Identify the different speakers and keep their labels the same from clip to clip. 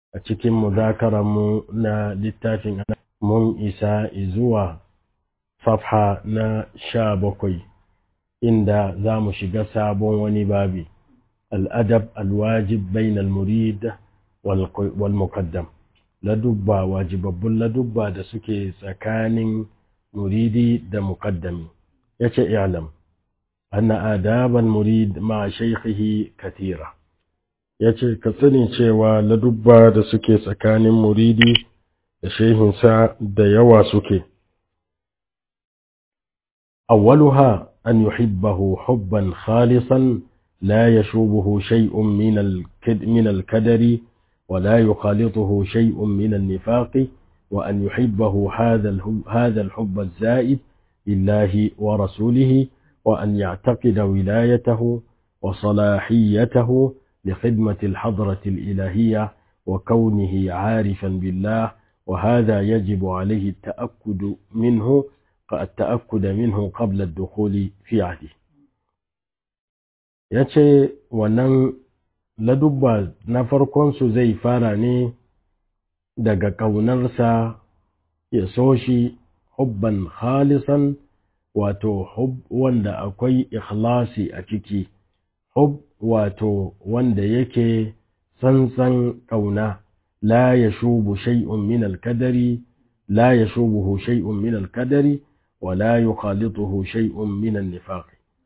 Speaker 1: a cikin mu na littafin mun isa zuwa safha na sha bakwai inda za mu shiga sabon wani babi al'adab alwajib bainal murid wal muqaddam ladubba wajibabbun ladubba da suke tsakanin muridi da muqaddami yace i'lam anna adaban murid ma shaykhihi katira yace ka sani cewa ladubba da suke tsakanin muridi da shehinsa da yawa suke awwaluha an yuhibbahu hubban khalisan la yashubuhu shay'un min al-kid min al-kadari ولا يخالطه شيء من النفاق وأن يحبه هذا هذا الحب الزائد لله ورسوله وأن يعتقد ولايته وصلاحيته لخدمة الحضرة الإلهية وكونه عارفا بالله وهذا يجب عليه التأكد منه التأكد منه قبل الدخول في عهده yace wannan ladubba na farkonsu zai fara ne daga ƙaunarsa ya so shi hubban khalisan wato hub wanda akwai ikhlasi a ciki hub wato wanda yake tsantsan ƙauna la ya shubu shay'un min al-kadari la ya shubuhu shay'un min al-kadari wa la yukhalituhu shay'un min an-nifaq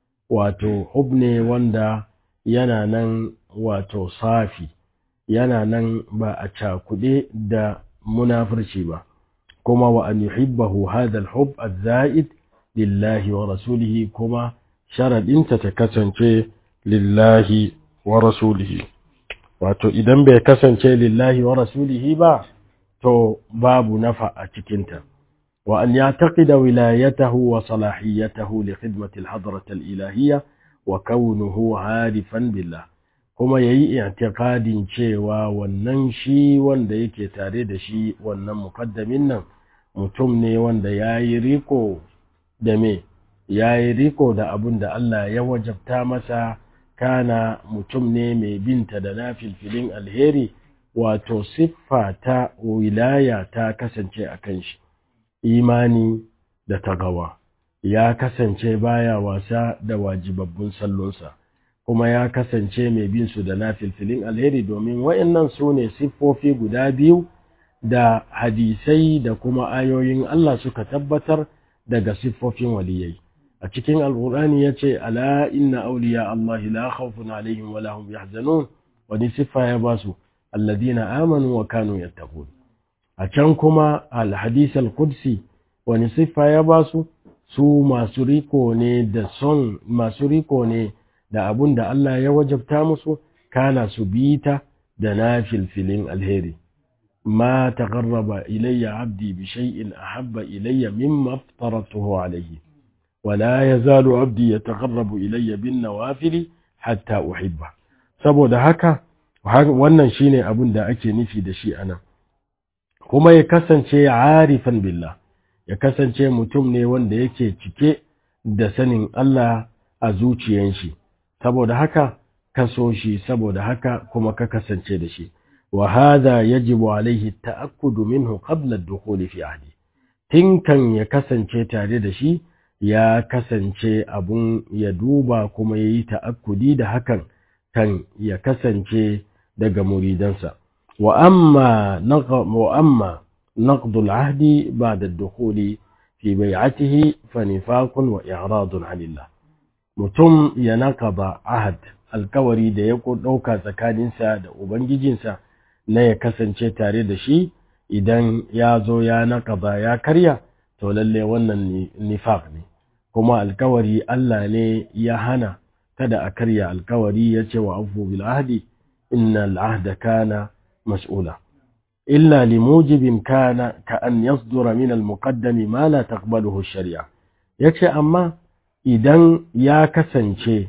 Speaker 1: wato hub ne wanda yana nan wato safi yana nan ba a cakuɗe da munafurci ba kuma wa an yuhibbahu hadha al-hub az-za'id lillahi wa rasulihi kuma sharadinta ta kasance lillahi wa rasulihi wato idan bai kasance lillahi wa rasulihi ba to babu nafa a cikinta wa an yataqida wilayatahu wa salahiyatahu li khidmati al-hadrati al-ilahiyya wa kaunuhu harifan billah kuma yayi i'tiqadin cewa wannan shi wanda yake tare da shi wannan muqaddamin nan mutum ne wanda yayi riko da me yayi riko da abun da Allah ya wajabta masa kana mutum ne mai binta da nafilfilin alheri wato siffa ta wilaya ta kasance a kan shi imani da tagawa ya kasance baya wasa da wajibabbun sallonsa kuma ya kasance mai bin su da nafilfilin alheri domin wayannan su ne siffofi guda biyu da hadisai da kuma ayoyin Allah suka tabbatar daga siffofin waliyai a cikin alqur'ani yace ala inna awliya Allah la khawfun alaihim wa lahum yahzanun wani siffa ya basu alladhina amanu wa kanu yattaqun a can kuma al-hadith al-qudsi wani siffa ya basu su masu riko ne da son masu riko ne da abun da Allah ya wajabta musu kana su bita da nafilfilin alheri ma taqarraba ilayya abdi bi shay'in ahabba ilayya mimma aftaratuhu alayhi wala yazalu abdi yataqarrabu ilayya bin nawafili hatta uhibba saboda haka wannan shine abun da ake nufi da shi anan kuma ya kasance arifan billah ya kasance mutum ne wanda yake cike da sanin Allah a zuciyan shi saboda haka ka so shi saboda haka kuma ka kasance da shi wa hadha yajibu alaihi ta'akkudu minhu qabla ad-dukhul fi ahdi tinkan ya kasance tare da shi ya kasance abun ya duba kuma yayi ta'akkudi da hakan kan ya kasance daga muridansa wa amma wa amma نقض العهد بعد الدخول في بيعته فنفاق وإعراض عن الله mutum ya naƙaba ahad alkawari da ya ɗauka tsakaninsa da ubangijinsa na ya kasance tare da shi idan ya zo ya naƙaba ya karya to lalle wannan nifaq ne kuma alkawari Allah ne ya hana kada a karya alkawari ya ce wa afu bil ahdi innal ahda kana mas'ula إلا لموجب كان كأن يصدر من المقدم ما لا تقبله الشريعة yace amma idan ya kasance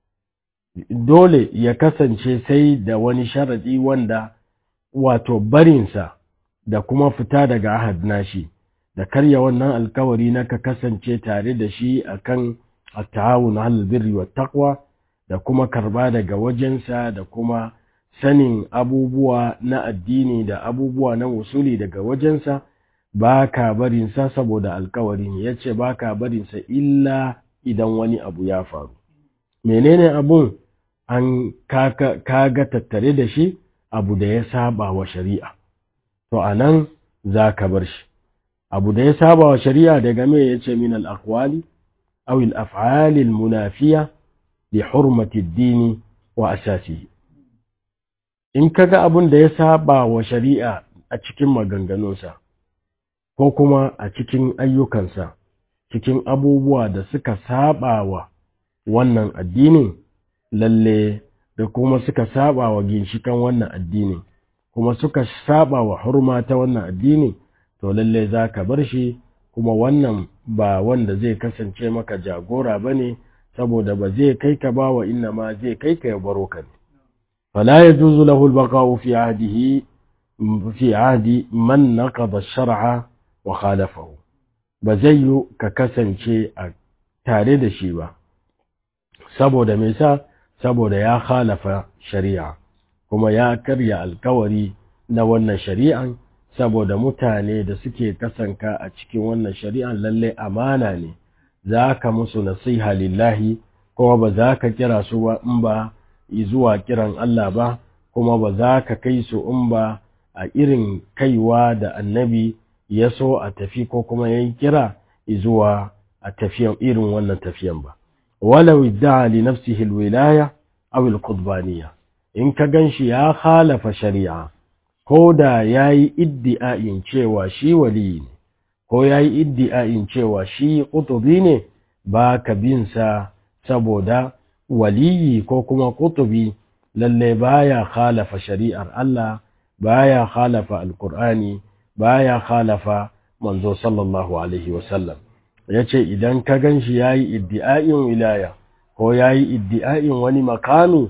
Speaker 1: dole ya kasance sai da wani sharadi wanda wato barinsa da kuma fita daga ahad nashi da karya wannan alkawari na ka kasance tare da shi akan at-ta'awun 'alal birri wat taqwa da kuma karba daga wajensa da kuma sanin abubuwa na addini da abubuwa na usuli daga wajensa ba ka barinsa saboda alkawari ne ya ce ba ka barinsa illa idan wani abu ya faru menene abun an kaga tattare da shi abu da ya saba wa shari'a to a nan za ka bar shi abu da ya saba wa shari'a daga me ya ce min al-aqwali aw al-af'ali al-munafiya li hurmati ad-dini wa asasihi in kaga abun da ya saba wa shari'a a cikin maganganunsa ko kuma a cikin ayyukansa cikin abubuwa da suka saba wa wannan addinin lalle da kuma suka saba wa ginshikan wannan addinin kuma suka saba wa hurma ta wannan addinin to lalle za ka bar shi kuma wannan ba wanda zai kasance maka jagora ba ne saboda ba zai kai ka ba wa inna ma zai kai ka ya baro ka ne fala yajuzu lahu al-baqa'u fi ahdihi fi ahdi man naqada ash-shar'a wa khalafahu ba zai yi ka kasance a tare da shi ba saboda me sa saboda ya khalafa shari'a kuma ya karya alkawari na wannan shari'an saboda mutane da suke kasanka a cikin wannan shari'an lalle amana ne za ka musu nasiha lillahi kuma ba za ka kira su ba in ba zuwa kiran Allah ba kuma ba za ka kai su in ba a irin kaiwa da annabi ya so a tafi ko kuma ya yi kira zuwa a tafiyan irin wannan tafiyan ba walau idda'a li nafsihi alwilaya aw alqudbaniyya in ka ganshi ya khalafa shari'a ko da yayi iddi'ain cewa shi wali ne ko yayi iddi'ain cewa shi qutubi ne ba ka bin sa saboda waliyi ko kuma qutubi lalle baya khalafa shari'ar Allah baya khalafa alqur'ani baya khalafa manzo sallallahu alaihi wasallam yace idan ka ganshi yayi iddi'ain wilaya ko yayi iddi'ain wani makami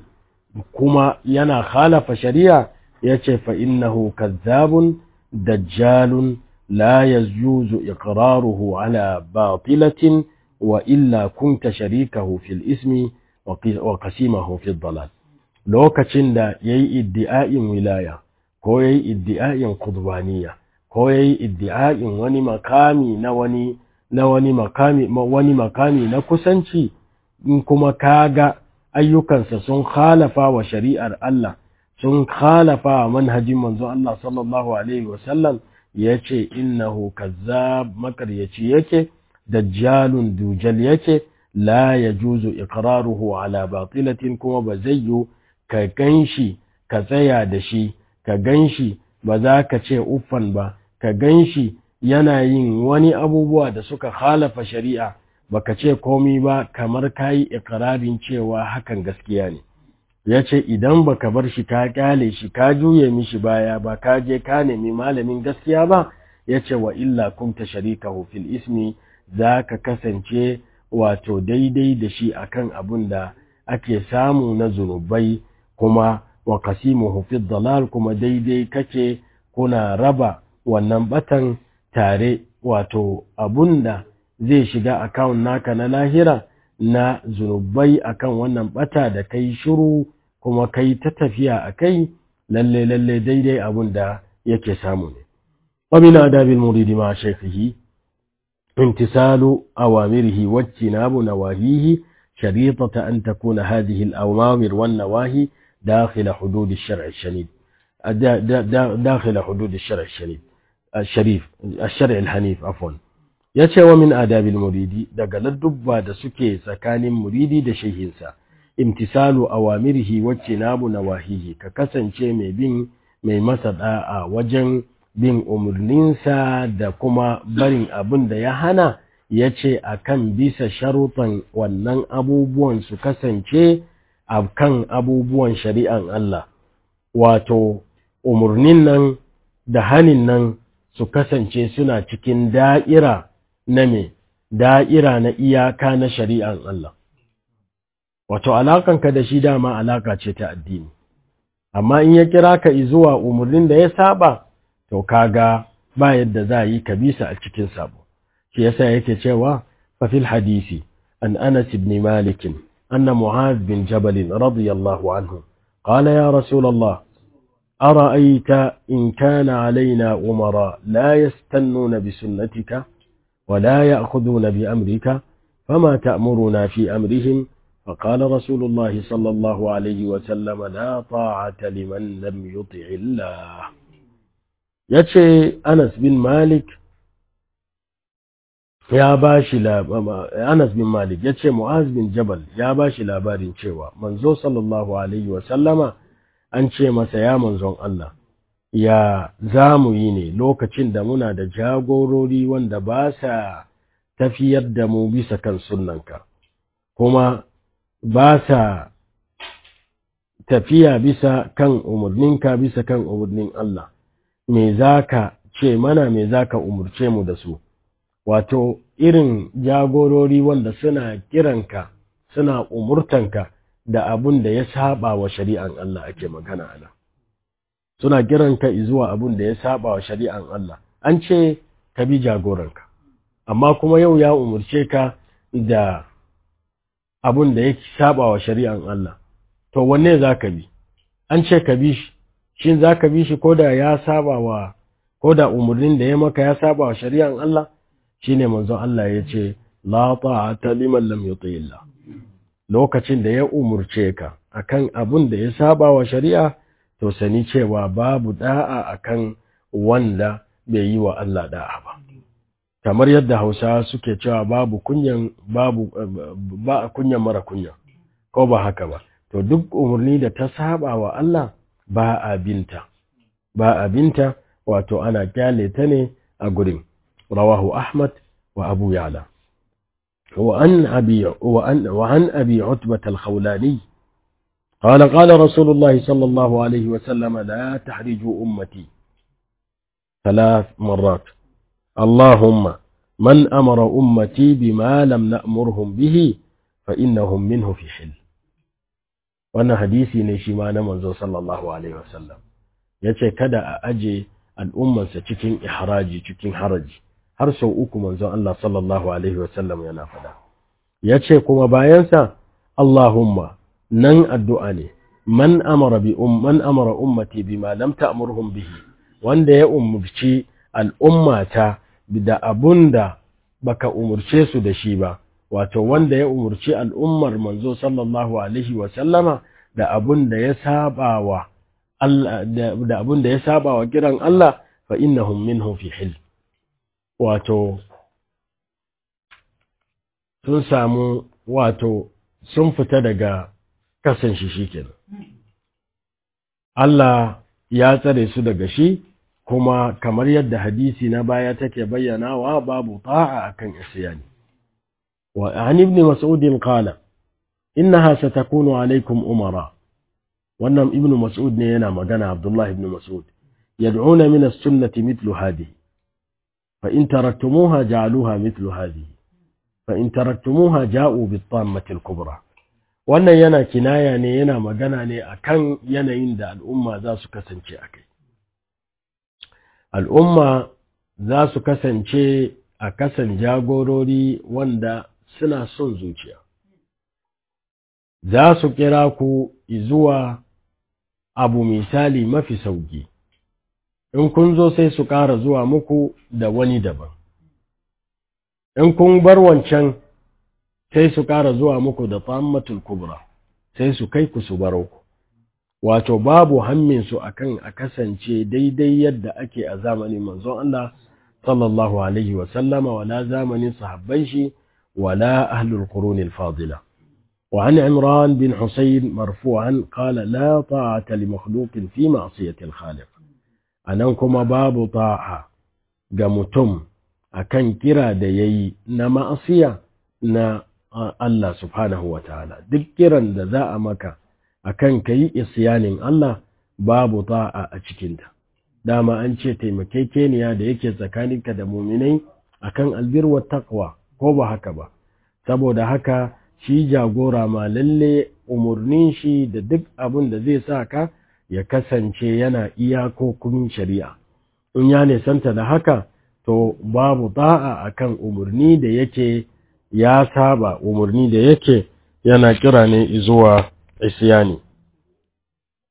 Speaker 1: kuma yana khalafa shari'a yace fa innahu kazzabun dajjalun la yajuzu iqraruhu ala batilatin wa illa kunta sharikahu fil ismi wa qasimahu fil dalal lokacin da yayi iddi'ain wilaya ko yayi iddi'ain qudbaniyya ko yayi iddi'ain wani makami na wani na wani makami wani makami na kusanci in kuma kaga ayyukansa sun khalafa wa shari'ar Allah sun khalafa wa manhajin manzo Allah sallallahu alaihi wasallam yace innahu kazzab makaryaci yake dajjalun dujal yake la yajuzu iqraruhu ala batilatin kuma ba zai yi ka ganshi ka tsaya da shi ka ganshi ba za ka ce uffan ba ka ganshi yana yin wani abubuwa da suka khalafa shari'a baka ce komi ba kamar kayi ikirarin cewa hakan gaskiya ne ya ce idan baka bar shi ka kyale shi ka juye mishi baya ba ka je ka nemi malamin gaskiya ba ya ce wa illa kunta sharikahu fil ismi za ka kasance wato daidai da shi akan abun da ake samu na zunubai kuma wa qasimuhu fi dalal kuma daidai kake kuna raba wannan batan tare wato abun da zai shiga akawun naka na lahira na zunubai akan wannan bata da kai shiru kuma kai ta tafiya a kai lalle lalle daidai abun da yake samu ne ومن آداب المريد مع شيخه امتثال أوامره واجتناب نواهيه شريطة أن تكون هذه الأوامر والنواهي داخل حدود الشرع الشديد داخل حدود الشرع الشديد الشريف الشرع الحنيف عفوا ya ce wa min adabil muridi daga ladubba da suke tsakanin muridi da shehinsa imtisalu awamirihi wacce nabu nawahihi ka kasance mai bin mai masa da'a wajen bin umarninsa da kuma barin abin da ya hana ya ce a kan bisa sharuɗan wannan abubuwan su kasance a kan abubuwan shari'an Allah wato umarnin nan da hanin nan su kasance suna cikin da'ira na me da'ira na iyaka na shari'an Allah wato alakanka da shi dama alaka ce ta addini amma in ya kira ka zuwa umarnin da ya saba to kaga ba yadda za yi ka bisa a cikin sabo shi yasa yake cewa fa fil hadisi an Anas ibn Malik anna Mu'adh bin Jabal radiyallahu anhu قال يا رسول الله أرأيت إن كان علينا أمراء لا يستنون بسنتك ولا يأخذون بأمرك فما تأمرنا في أمرهم فقال رسول الله صلى الله عليه وسلم لا طاعة لمن لم يطع الله يتشي أنس بن مالك ya ba shi Anas bin Malik ya ce Mu'az bin Jabal ya ba shi labarin cewa manzo sallallahu alaihi wa sallama an ce masa ya manzon Allah ya za mu yi ne lokacin da muna da jagorori wanda ba sa tafiyar da mu bisa kan sunnanka kuma ba sa tafiya bisa kan umarninka bisa kan umarnin Allah me za ka ce mana me za ka umarce mu da su wato irin jagorori wanda suna kiranka suna umurtanka da abun da ya saba wa shari'an Allah ake magana ana suna kiranka zuwa abun da ya saba wa shari'an Allah an ce ka bi jagoranka amma kuma yau ya umurce ka da abun da ya saba wa shari'an Allah to wanne za ka bi an ce ka bi shi shin za ka bi shi ko da ya saba wa ko da umarnin da ya maka ya saba wa shari'an Allah shine manzon Allah ya ce la ta'ata liman lam yuti Allah lokacin da ya umurce ka akan abun da ya saba wa shari'a to sani cewa babu da'a akan wanda bai yi wa Allah da'a ba kamar yadda Hausa suke cewa babu kunyan babu ba kunyan mara kunya ko ba haka ba to duk umarni da ta saba wa Allah ba abinta ba abinta wato ana kyale ta ne a gurin رواه أحمد وأبو يعلى وعن أبي, وعن, وعن أبي عتبة الخولاني قال قال رسول الله صلى الله عليه وسلم لا تحرجوا أمتي ثلاث مرات اللهم من أمر أمتي بما لم نأمرهم به فإنهم منه في حل wannan hadisi ne shi ma na manzo sallallahu alaihi wasallam yace kada a aje al'ummarsa cikin ihraji cikin haraji har sau uku manzon Allah sallallahu Alaihi wasallam yana fada. Ya ce kuma bayansa, Allahumma nan addu'a ne, man amara bi man amara ummati bima lam ta'murhum bihi wanda ya umurci al'ummata da abun da baka umurce su da shi ba, wato wanda ya umurci al'ummar manzo sallallahu Alaihi wasallama da abun da ya saba wa Allah da abun da ya saba wa kiran Allah fa innahum minhum fi hil wato sun samu wato sun fita daga kasan shi shikenan Allah ya tsare su daga shi kuma kamar yadda hadisi na baya take bayyanawa babu ta'a akan isyani wa an ibn mas'ud qala innaha satakunu alaikum umara wannan ibn mas'ud ne yana magana abdullah ibn mas'ud yad'una min as-sunnati mithlu hadhihi fa in taraktumuha ja'aluha mithlu hadhihi fa in taraktumuha ja'u bit-tammati al-kubra wannan yana kinaya ne yana magana ne akan yanayin da al'umma za su kasance akai al'umma za su kasance a kasan jagorori wanda suna son zuciya za su kira ku zuwa abu misali mafi sauki in kun zo sai su ƙara zuwa muku da wani daban in kun bar wancan sai su ƙara zuwa muku da tammatul kubra sai su kai ku su baro ku wato babu hamminsu akan a kasance daidai yadda ake a zamanin manzon Allah sallallahu alaihi wa sallama wala zamanin sahabban shi wala ahlul qurunil fadila وعن عمران بن حسين مرفوعا قال لا طاعة لمخلوق في معصية الخالق أنكم باب طاعة قمتم أكن كرا ديي نما أصيا نا الله سبحانه وتعالى ذكرا ذا مكة akan ka yi isyanin Allah babu ta'a a cikinta dama an ce taimakekeniya da yake tsakaninka da muminai akan albirwa taqwa ko ba haka ba saboda haka shi jagora ma lalle umurnin shi da duk abin da zai sa ka ya kasance yana iyakokin shari'a in ya nisanta da haka to babu ta'a akan umurni da yake ya saba umurni da yake yana kira ne zuwa isyani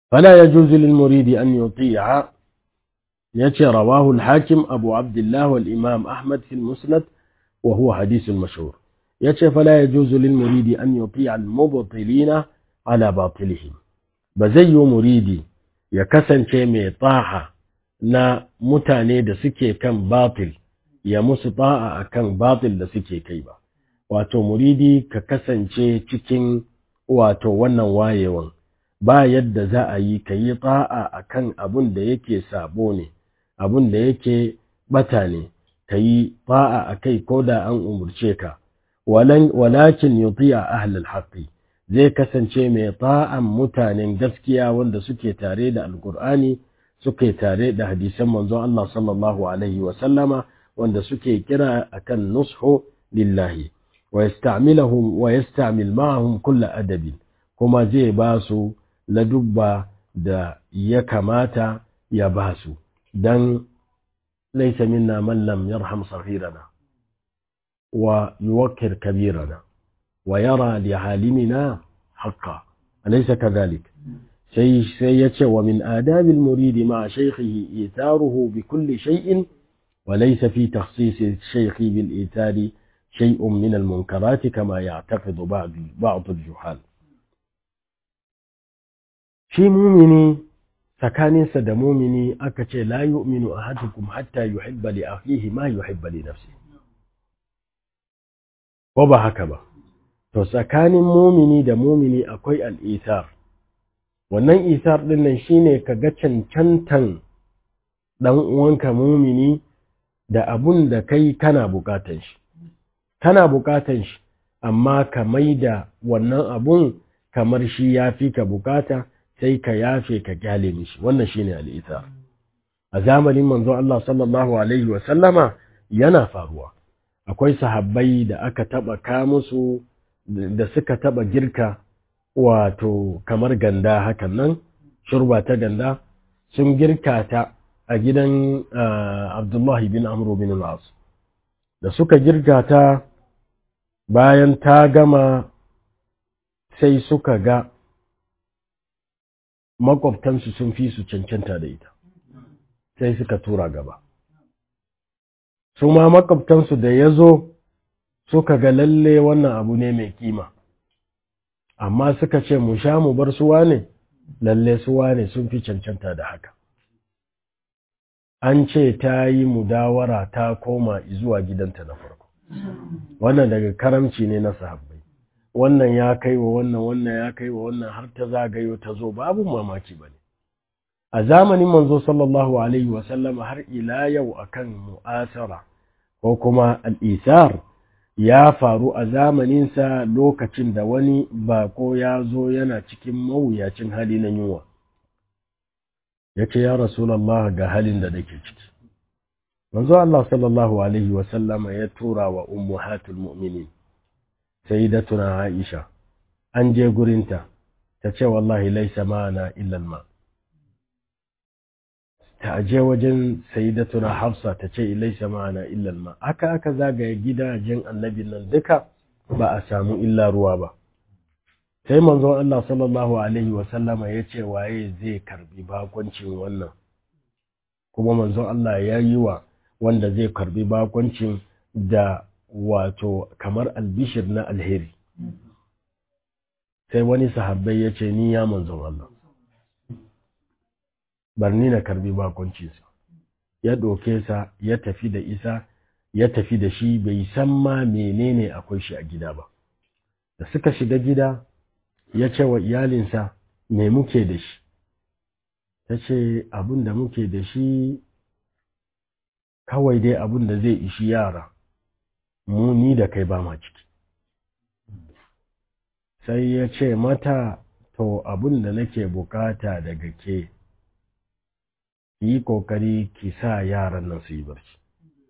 Speaker 1: فلا يجوز للمريد أن يطيع يتي رواه الحاكم أبو عبد الله والإمام أحمد في المسند وهو حديث مشهور يتي فلا يجوز للمريد أن يطيع المبطلين على باطلهم بزي مريدي يكسن شيء طاعة na mutane da suke kan batil ya musu ta'a akan batil da suke kai ba wato muridi ka kasance cikin wato wannan wayewan ba yadda za a yi ka yi ta'a akan abun da yake sabo ne abun da yake bata ne ka yi ta'a a kai ko da an umurce ka walakin yuti'a ahlul haqqi zai kasance mai ta'an mutanen gaskiya wanda suke tare da alkur'ani suke tare da hadisan manzon Allah sallallahu alaihi wa sallama wanda suke kira akan nushu lillahi wa yasta'miluhum wa yasta'mil ma'ahum kull adabin kuma zai ba su ladubba da ya kamata ya ba su dan laysa minna man lam yarham saghirana wa yuwakkir kabirana wa yara li halimina haqqan alaysa kadhalik sai sai yace wa min adabil muridi ma shaykhihi itaruhu bi kulli shay'in wa laysa fi takhsis shaykhi bil itari shay'un min al munkarat kama ya'taqidu ba'd ba'd al juhal shi mumini tsakaninsa da mumini aka ce la yu'minu ahadukum hatta yuhibba li akhihi ma yuhibba li nafsihi ko ba haka ba to tsakanin mumini da mumini akwai al'isar wannan isar ɗin nan shine ka ga cancantan ɗan uwanka mumini da abun da kai kana bukatan shi kana bukatan shi amma ka maida wannan abun kamar shi ya fi ka bukata sai ka yafe ka kyale mishi wannan shine al'isar a zamanin manzo Allah sallallahu alaihi wa sallama yana faruwa akwai sahabbai da aka taba ka musu da suka taba girka wato kamar ganda hakan nan shurba ta ganda sun girka ta a gidan Abdullahi bin Amr bin al da suka girka ta bayan ta gama sai suka ga makwabtansu sun fi su cancanta da ita sai suka tura gaba su ma makwabtansu da ya zo suka ga lalle wannan abu ne mai kima amma suka ce mu sha mu bar suwa ne lalle suwa ne sun fi cancanta da haka an ce ta yi mudawara ta koma zuwa gidanta na farko wannan daga karamci ne na sahabbai wannan ya kai wa wannan wannan ya kai wa wannan har ta zagayo ta zo babu mamaki ba ne a zamanin manzo sallallahu alaihi wasallam har ila yau akan mu'asara ko kuma al'isar ya faru a zamaninsa lokacin da wani bako ya zo yana cikin mawuyacin hali na yunwa ya ce ya rasulallah ga halin da nake ciki manzo Allah sallallahu alaihi wasallama ya tura wa ummuhatul mu'minin sayyidatuna Aisha an je gurinta ta ce wallahi laisa ma'ana illa ma ta je wajen sayyidatuna Hafsa ta ce laisa ma'ana illa ma aka aka zagaye gidajen annabi nan duka ba a samu illa ruwa ba sai manzon Allah sallallahu alaihi wasallama ya ce waye zai karbi bakoncin wannan kuma manzon Allah ya yi wa wanda zai karbi bakoncin da wato kamar albishir na alheri sai wani sahabbai ya ce ni ya manzon Allah barni na karbi bakoncinsa ya ɗauke sa ya tafi da isa ya tafi da shi bai san ma menene akwai shi a gida ba da suka shiga gida ya ce wa iyalinsa me muke da shi ta ce abin da muke da shi kawai dai abin da zai ishi yara mu ni da kai ba ma ciki sai ya ce mata to abin da nake bukata daga ke yi kokari ki sa yaran nan su yi barci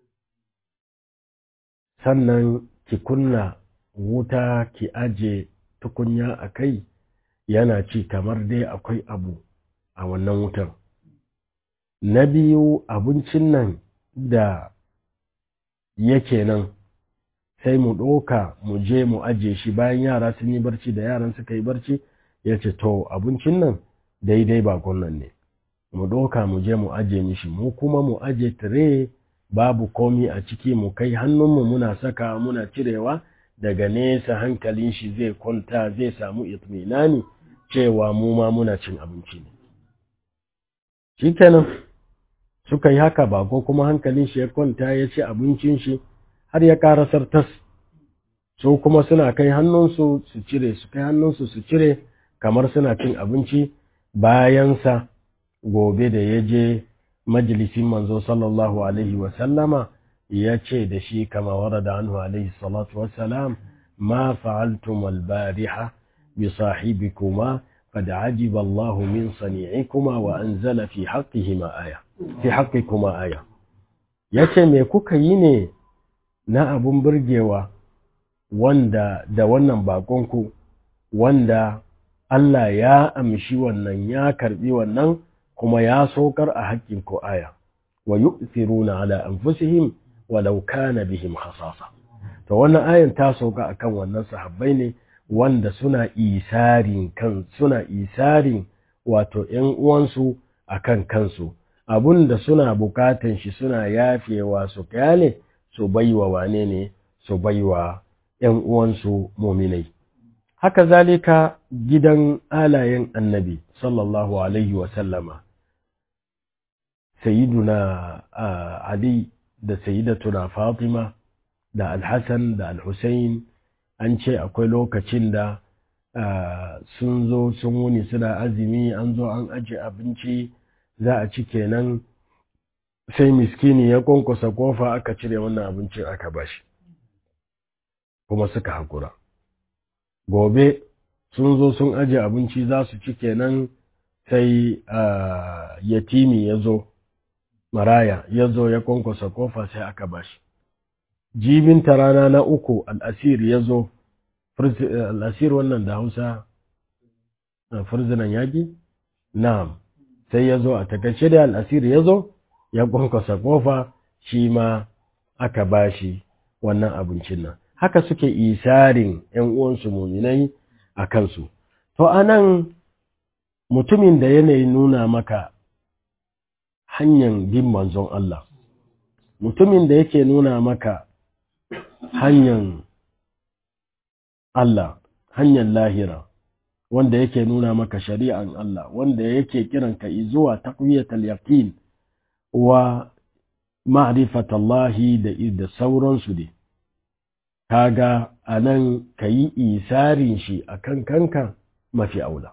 Speaker 1: sannan ki kunna wuta ki aje tukunya a kai yana ci kamar dai akwai abu a wannan wutar na biyu abincin nan da yake nan sai mu ɗoka mu je mu aje shi bayan yara sun yi barci da yaran suka yi barci ya ce to abincin nan daidai bakon nan ne mu ɗauka mu je mu aje mishi mu kuma mu aje tire babu komi a ciki mu kai hannunmu muna saka muna cirewa daga nesa hankalin shi zai kwanta zai samu itminani cewa mu ma muna cin abinci ne shikenan suka yi haka ba ko kuma hankalin shi ya kwanta ya ci abincin shi har ya karasar tas su kuma suna kai hannunsu su cire su kai hannunsu su cire kamar suna cin abinci bayansa gobe da ya je majalisin manzo sallallahu alaihi wasallama ya ce da shi kama warada anhu alaihi salatu wassalam ma fa'altum albariha bi sahibikuma qad ajiba Allahu min sani'ikuma wa anzala fi haqqihima aya fi haqqikuma aya yace me kuka yi ne na abun burgewa wanda da wannan bakonku wanda Allah ya amshi wannan ya karbi wannan kuma ya saukar a haƙƙin ku aya wa yu'thiruna ala anfusihim walau kana bihim khasasa to wannan ayan ta sauka akan wannan sahabbai ne wanda suna isarin kan suna isarin wato ƴan uwansu akan kansu abunda suna bukatan shi suna yafewa su kyale su baiwa wane ne su baiwa ƴan uwansu muminai haka zalika gidan alayen annabi sallallahu alaihi wa sallama sayyiduna ali da sayyidatuna fatima da alhassan da alhussein an ce akwai lokacin da sun zo sun wuni suna azumi an zo an aje abinci za a ci kenan sai miskini ya kwankwasa kofa aka cire wannan abincin aka bashi kuma suka haƙura gobe sun zo sun aje abinci za su ci kenan sai yatimi ya zo maraya ya zo ya kwankwasa kofa sai aka bashi jibinta rana na uku al'asir ya zo al'asir wannan da hausa firzinan yaƙi na'am sai ya zo a takaice da al'asir ya zo ya kwankwasa kofa shi ma aka bashi wannan abincin nan haka suke isarin ‘yan uwansu muminai a kansu to anan mutumin da yanayi nuna maka hanyar bin manzon Allah mutumin da yake nuna maka hanyar Allah hanyar lahira wanda yake nuna maka shari'an Allah wanda yake kiranka zuwa taqwiyatul yaqin wa ma'rifatallahi da da sauransu dai kaga anan kayi isarin shi akan kanka mafi aula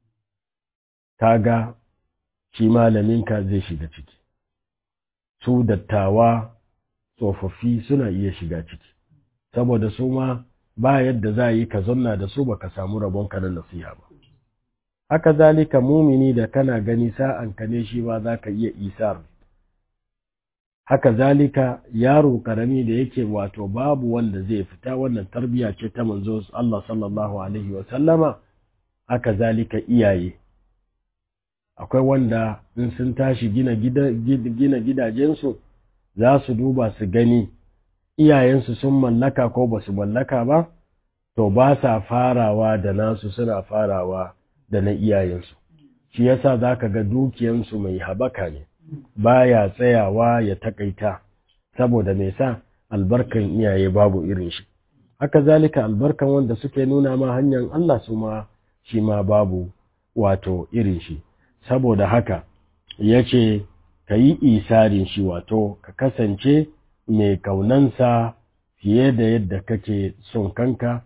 Speaker 1: kaga shi malaminka zai shiga ciki su dattawa tsofaffi suna iya shiga ciki saboda su ma ba yadda za yi ka zanna da su baka samu rabonka na nasiha ba haka zalika mumini da kana gani sa'an ka ne shi ba za ka iya isar haka zalika yaro karami da yake wato babu wanda zai fita wannan tarbiya ce ta manzo Allah sallallahu alaihi wa sallama haka zalika iyaye akwai wanda in sun tashi gina gina gidajensu za su duba su gani iyayensu sun mallaka ko ba su mallaka ba to ba sa farawa da nasu suna farawa da na iyayensu shi yasa za ka ga dukiyansu mai habaka ne baya tsayawa ya takaita saboda mai sa albarkan iyaye babu irin shi haka zalika albarkan wanda suke nuna ma hanyar Allah su ma shi ma babu wato irin shi saboda haka ya ce ka yi isarin shi wato ka kasance mai kaunansa fiye da yadda kake son kanka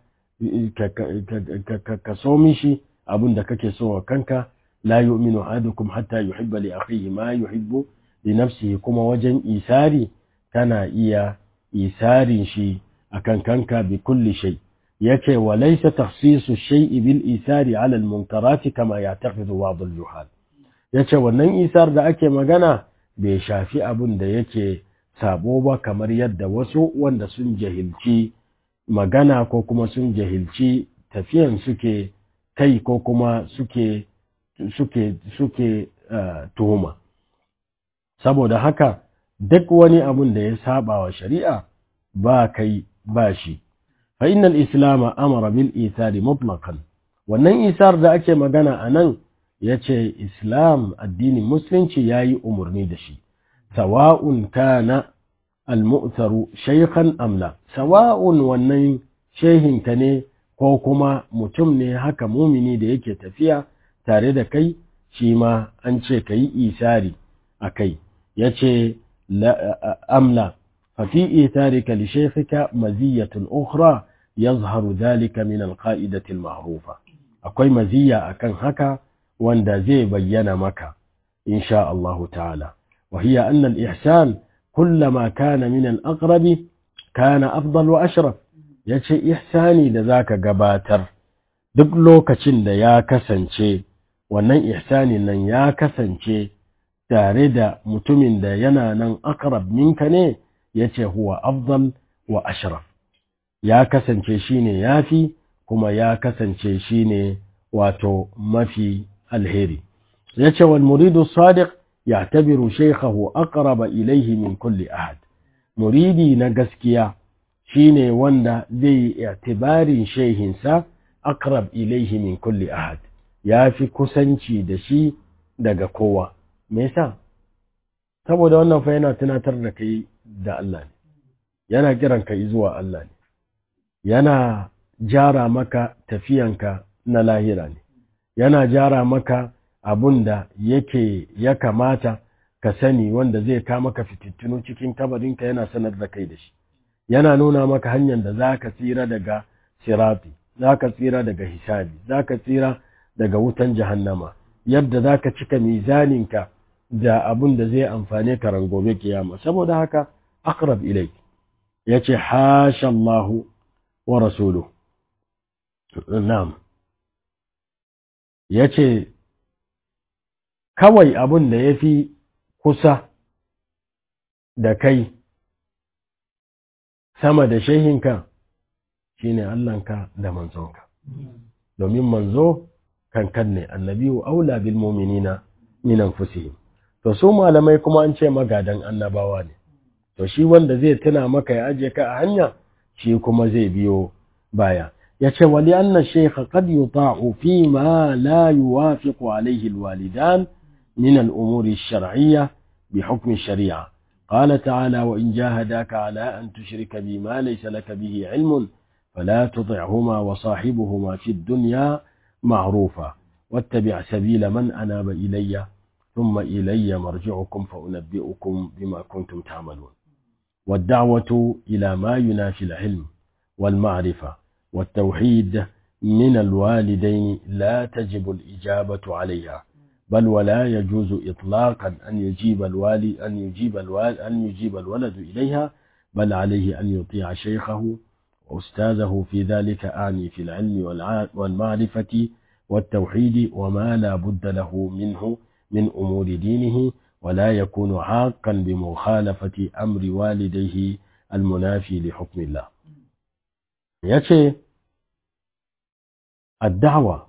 Speaker 1: ka so mishi abin da kake so wa kanka la yu'minu ahadukum hatta yuhibba li akhihi ma yuhibbu li nafsihi kuma wajen isari kana iya isarin shi akan kanka bi kulli shay yace wa laysa takhsisu shay'i bil isari ala al munkarati kama ya'taqidu ba'd al juhal yace wannan isar da ake magana bai shafi abin da yake sabo ba kamar yadda wasu wanda sun jahilci magana ko kuma sun jahilci tafiyan suke kai ko kuma suke suke suke uh, tuhuma saboda haka duk wani abun da ya saba wa shari'a ba kai ba shi fa innal islam amara bil ithari mutlaqan wannan isar da ake magana anan ya ce islam addinin musulunci ya yi umarni da shi sawa'un kana almu'taru shaykhan amla sawa'un wannan shehinka ne ko kuma mutum ne haka mumini da yake tafiya tare da kai shi ma an ce ka yi isari a kai ya ce amla fafi itarika li shaykhika maziyatun ukhra yazharu dhalika min alqa'idati alma'rufa akwai maziya akan haka wanda zai bayyana maka insha Allah ta'ala wa hiya anna al-ihsan kullama kana min al-aqrab kana afdal wa ashraf yace ihsani da zaka gabatar duk lokacin da ya kasance wannan ihsani nan ya kasance tare da mutumin da yana nan aqrab minka ne yace huwa afdal wa ashraf ya kasance shine yafi kuma ya kasance shine wato mafi alheri yace wal muridu sadiq ya'tabiru shaykhahu aqraba ilayhi min kulli ahad muridi na gaskiya shine wanda zai i'tibarin shehinsa aqrab ilayhi min kulli ahad yafi kusanci da shi daga kowa me yasa saboda wannan fa yana tunatar da kai da Allah ne yana kiran kai zuwa Allah ne yana jara maka tafiyanka na lahira ne yana jara maka abun da yake ya kamata ka sani wanda zai ka maka fitittunu cikin kabarinka yana sanar da kai da shi yana nuna maka hanyar da za ka tsira daga sirati za ka tsira daga hisabi za ka tsira daga wutan jahannama yadda za ka cika mizaninka da abun da zai amfane ka rangobe kiyama saboda haka aqrab ilai yace hasha Allahu wa rasuluhu na'am yace kawai abun da yafi kusa da kai sama da shehinka shine Allahnka da manzonka domin manzo kankan ne annabiyu aula bil mu'minina min anfusihim to su malamai kuma an ce magadan annabawa ne to shi wanda zai tuna maka ya aje ka a hanya shi kuma zai biyo baya yace wali anna shaykh qad yuta'u fi ma la yuwafiqu alayhi alwalidan min al-umuri ash-shar'iyyah بحكم الشريعة قال تعالى وإن جاهداك على أن تشرك بي ما ليس لك به علم فلا تطعهما وصاحبهما في الدنيا معروفا واتبع سبيل من أناب إلي ثم إلي مرجعكم فأنبئكم بما كنتم تعملون والدعوة إلى ما ينافي العلم والمعرفة والتوحيد من الوالدين لا تجب الإجابة عليها بل ولا يجوز إطلاقا أن يجيب الوالي أن يجيب الوالد أن يجيب الولد إليها بل عليه أن يطيع شيخه وأستاذه في ذلك أعني في العلم والمعرفة والتوحيد وما لا بد له منه من أمور دينه ولا يكون عاقا بمخالفة أمر والديه المنافي لحكم الله يأتي الدعوة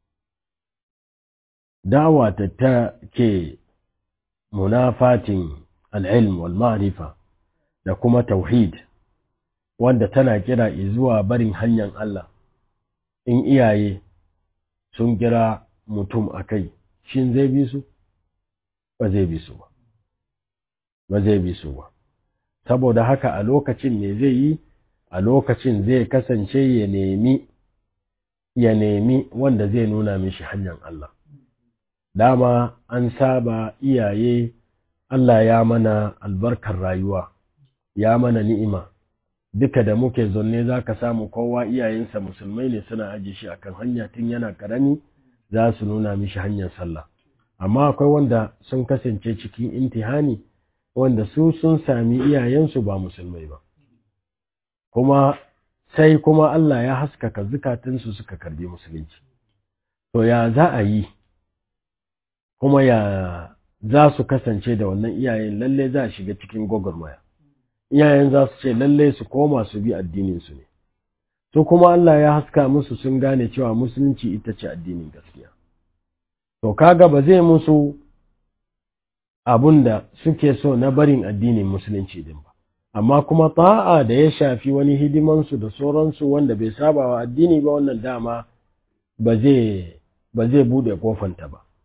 Speaker 1: دعوة تتاكي منافاة العلم والمعرفة لكما توحيد wanda tana kira zuwa barin hanyar Allah in iyaye sun kira mutum a kai shin zai bi su ba zai bi su ba ba zai bi su ba saboda haka a lokacin ne zai yi a lokacin zai kasance ya nemi ya nemi wanda zai nuna mishi hanyar Allah dama an saba iyaye Allah ya mana albarkar rayuwa ya mana ni'ima duka da muke zonne za ka samu kowa iyayensa musulmai ne suna aje shi akan hanya tun yana karami za su nuna mishi hanyar sallah amma akwai wanda sun kasance cikin intihani wanda su sun sami iyayensu ba musulmai ba kuma sai kuma Allah ya haskaka zukatunsu suka karbi musulunci to ya za a yi kuma ya za su kasance da wannan iyayen lalle za a shiga cikin gwagwarmaya iyayen za su ce lalle su koma su bi addininsu ne to kuma Allah ya haska musu sun gane cewa musulunci ita ce addinin gaskiya to kaga ba zai musu abun da suke so na barin addinin musulunci din ba amma kuma ta'a da ya shafi wani hidimansu da sauransu wanda bai saba wa addini ba wannan dama ba zai ba zai bude kofanta ba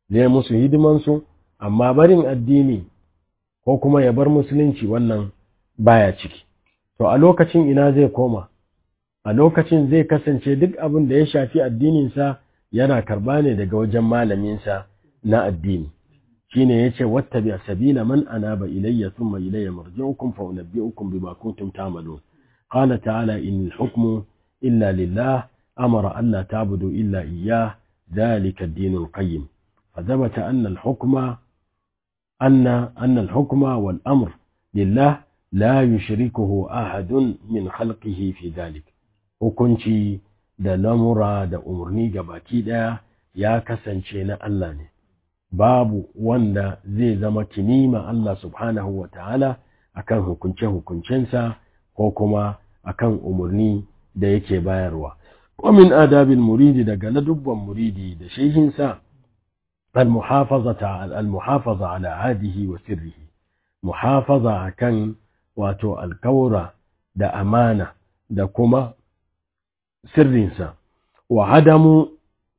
Speaker 1: zai musu hidimansu amma barin addini ko kuma ya bar musulunci wannan baya ciki to a lokacin ina zai koma a lokacin zai kasance duk abin da ya shafi addininsa yana karba ne daga wajen malaminsa na addini shine yace wattabi sabila man anaba ilayya thumma ilayya marji'ukum fa unabbi'ukum bima kuntum ta'malun qala ta'ala in hukmu illa lillah amara alla ta'budu illa iyyah ذلك الدين القيم فثبت أن الحكم أن أن الحكم والأمر لله لا يشركه أحد من خلقه في ذلك hukunci da lamura da umarni gabaki ɗaya ya kasance na Allah ne babu wanda zai zama kinima Allah subhanahu wa ta'ala akan hukunce-hukuncensa ko kuma akan umarni da yake bayarwa ومن آداب المريد دقل دبا مريدي دشيهنسا المحافظة المحافظة على عاده وسره محافظة كان واتو الكورة دا أمانة دا كما سرنسا وعدم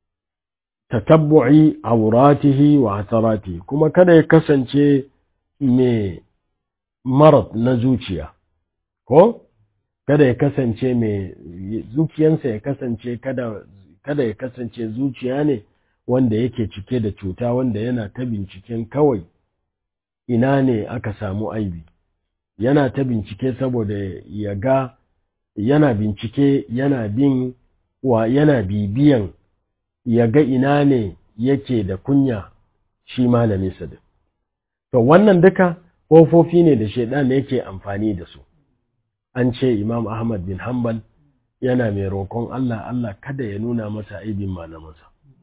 Speaker 1: تتبع عوراته وعثراته كما كان يكسن شيء مي مرض نزوشيا ko kada ya kasance mai zuciyansa ya kasance kada kada ya kasance zuciya ne wanda yake cike da cuta wanda yana ta binciken kawai ina ne aka samu aibi yana ta bincike saboda ya ga yana bincike yana bin wa yana bibiyan ya ga ina ne yake da kunya shi malamin sa to wannan duka kofofi ne da shaidan yake amfani da su an ce Imam Ahmad bin Hanbal yana mai roƙon Allah Allah kada ya nuna masa aibin malamansa.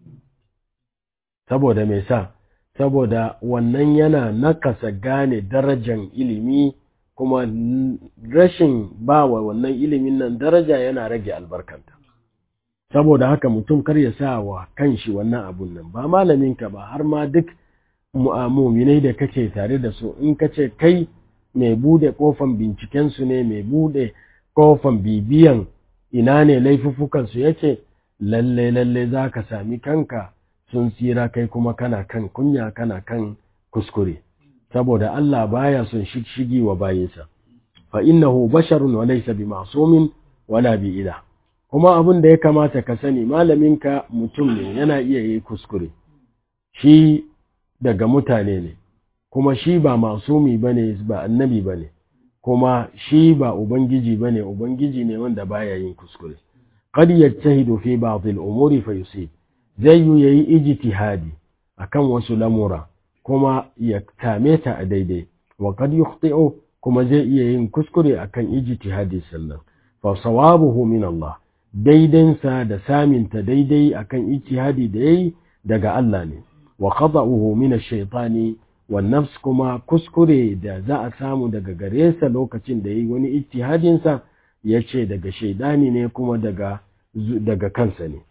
Speaker 1: Saboda mai sa, saboda wannan yana nakasa gane darajan ilimi kuma rashin ba wa wannan ilimin nan daraja yana rage albarkanta. Saboda haka mutum kar ya sa wa kanshi wannan abun nan ba malaminka ba har ma duk mu'amuminai da kake tare da su in kace kai mai bude kofan bincikensu ne mai bude kofan bibiyan ina ne laifuffukansu yake lalle lalle za ka sami kanka sun tsira kai kuma kana kan kunya kana kan kuskure saboda Allah baya son shigi wa bayinsa fa innahu basharun wa laysa bi ma'sumin wala bi ila kuma abin da ya kamata ka sani malaminka mutum ne yana iya yi kuskure shi daga mutane ne kuma shi ba masumi bane ba annabi bane kuma shi ba ubangiji bane ubangiji ne wanda baya yin kuskure qad yajtahidu fi ba'd al-umuri fa yusib zai yi yayi ijtihadi akan wasu lamura kuma ya tame ta a daidai wa qad yukhti'u kuma zai iya yin kuskure akan ijtihadi sallan fa sawabuhu min Allah daidansa da saminta daidai akan ijtihadi da yayi daga Allah ne wa qada'uhu min ash-shaytani nafs kuma kuskure da za a samu daga gare sa lokacin da yi wani ijtihadinsa ya ce daga shaidani ne kuma daga daga kansa ne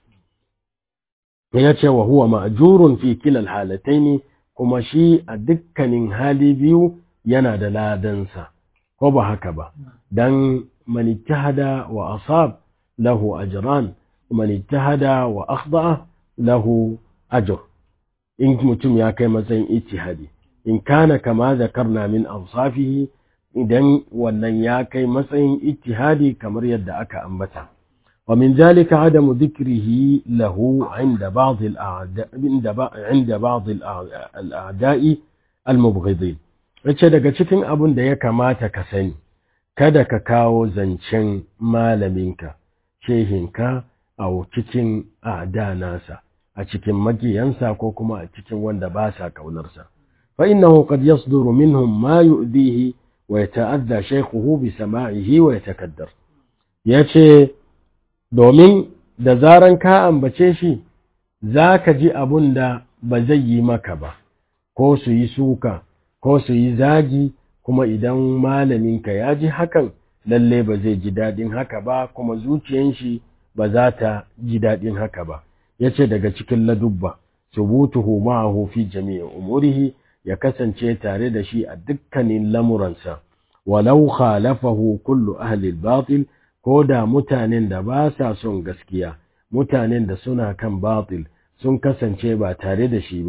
Speaker 1: ya ce wa huwa ma'jurun fi kilal halataini kuma shi a dukkanin hali biyu yana da ladansa ko ba haka ba dan man ijtahada wa asab lahu ajran man ijtahada wa akhda lahu ajr in mutum ya kai matsayin ijtihadi in kana kama zakarna min awsafihi idan wannan ya kai matsayin ijtihadi kamar yadda aka ambata wa min zalika adamu dhikrihi lahu inda ba'd al-a'da inda ba'd al-a'da'i al-mubghidin yace daga cikin abun da ya kamata ka sani kada ka kawo zancen malaminka shehinka a cikin a'da nasa a cikin magiyansa ko kuma a cikin wanda ba sa kaunarsa فإنه قد يصدر منهم ما يؤذيه ويتأذى شيخه بسماعه ويتكدر yace domin da zaran ka ambace shi za ka ji abun da ba zai yi maka ba ko su yi suka ko su yi zagi kuma idan malaminka ya ji hakan lalle ba zai ji daɗin haka ba kuma zuciyan shi ba za ta ji daɗin haka ba yace daga cikin ladubba subutuhu ma'ahu fi jami'i umurihi ya kasance tare da shi a dukkanin lamuransa walau khalafahu kullu ahli batil ko da mutanen da ba sa son gaskiya mutanen da suna kan batil sun kasance ba tare da shi ba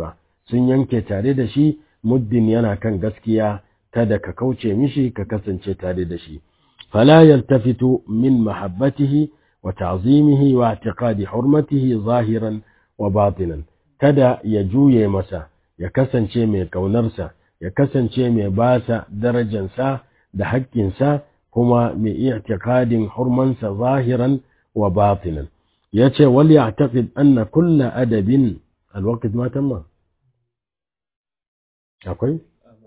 Speaker 1: sun yanke tare da shi muddin yana kan gaskiya kada ka kauce mishi ka kasance tare da shi fala yaltafitu min mahabbatihi wa ta'zimihi wa i'tiqadi hurmatihi zahiran wa batinan kada ya juye masa ya kasance mai ƙaunarsa ya kasance mai basa darajansa da haƙƙinsa kuma mai i'tiqadin hurmansa zahiran wa batinan yace wal ya'taqid anna kulla adabin alwaqt ma tamma akwai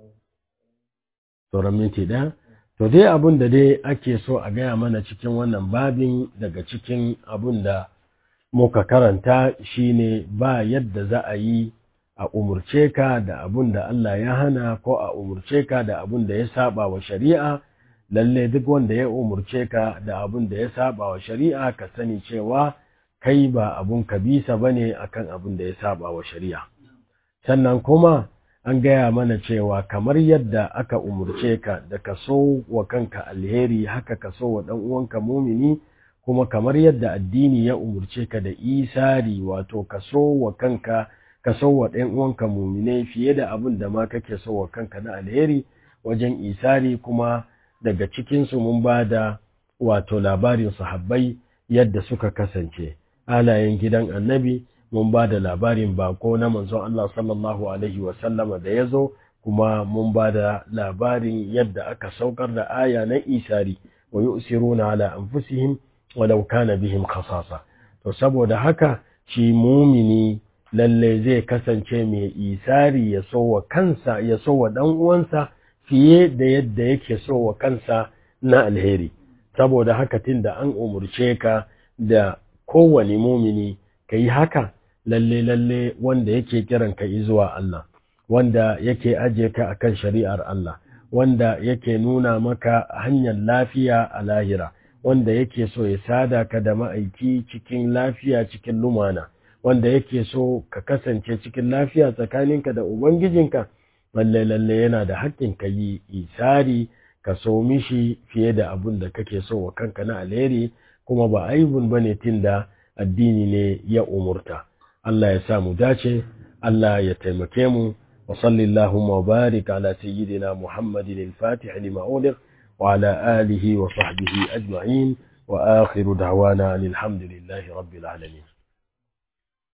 Speaker 1: sauran minti ɗaya to dai abun da dai ake so a gaya mana cikin wannan babin daga cikin abun da muka karanta shine ba yadda za a yi a umurce ka da abun da Allah ya hana ko a umurce ka da abun da ya saba wa shari'a lalle duk wanda ya umurce ka da abun da ya saba wa shari'a ka sani cewa kai ba abun kabisa bane akan abun da ya saba wa shari'a sannan kuma an gaya mana cewa kamar yadda aka umurce ka da ka so wa kanka alheri haka ka so wa ɗan uwanka mumini kuma kamar yadda addini ya umurce ka da isari wato ka so wa kanka ka so wa ɗan uwanka mumine fiye da abin da ma kake so wa kanka na alheri wajen isari kuma daga cikinsu mun ba da wato labarin sahabbai yadda suka kasance alayen gidan annabi mun ba da labarin bako na manzon Allah sallallahu Alaihi wasallama da ya zo kuma mun ba da labarin yadda aka saukar da aya na isari wa yi usiruna ala anfusihim walau kana bihim khasasa to saboda haka shi mumini lalle zai kasance mai isari ya so wa kansa ya so wa dan uwansa fiye da yadda yake so wa kansa na alheri saboda haka tunda an umurce ka da kowane mumini ka yi haka lalle lalle wanda yake kiran ka zuwa Allah wanda yake aje ka akan shari'ar Allah wanda yake nuna maka hanyar lafiya a lahira wanda yake so ya sada ka da ma'aiki cikin lafiya cikin lumana wanda yake so ka kasance cikin lafiya tsakaninka da ubangijinka lalle lalle yana da haƙƙin ka yi isari ka so mishi fiye da abun da kake so wa kanka na alheri kuma ba aibun bane tunda addini ne ya umurta Allah ya sa mu dace Allah ya taimake mu wa sallallahu wa barik ala sayyidina Muhammadin al-Fatih lima uliq wa ala alihi wa sahbihi ajma'in wa akhiru da'wana alhamdulillahi rabbil alamin